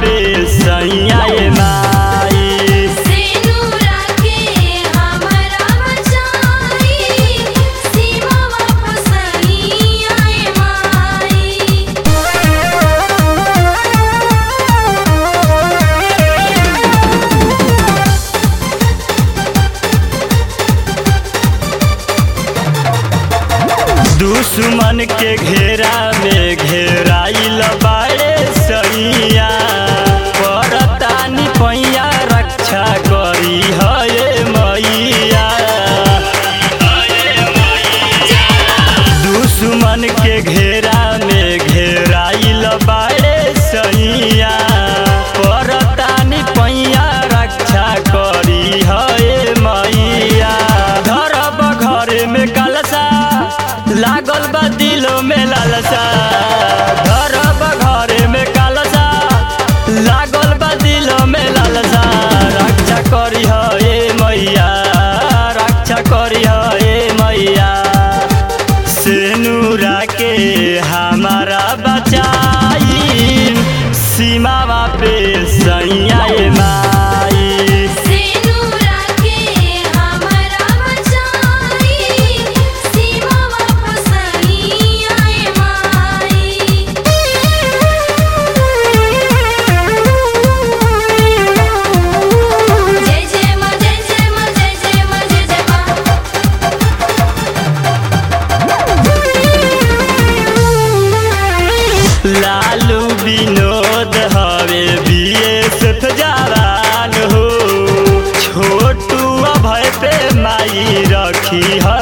पे सैया ए माई सेनुरा के हमरा बचाई सीमा वापस आए माई दुश्मन के घेरा में घेराइल बाड़े सैया परतानी पैया रक्षा करी हये मैया दुश्मन के घेरा में घेराइल बाड़े सैया परतानी पैया रक्षा करी हये मैया धरब घर में कलसा लागल बा दिलो में लालसा धरब घर में कलसा लागल बा दिलो में लालसा रक्षा करी हे मैया रक्षा करी हे मैया सेनुरा के हमारा बचाई सीमावा पे सैया ए माई सेनुरा के हमरा बचाई सीमा वापस आए माई जय जय मां जय जय मां जय जय मां जय जय लालू विनोद हवे बीएसएफ जवान हो छोटू अभय पे माई रखी ह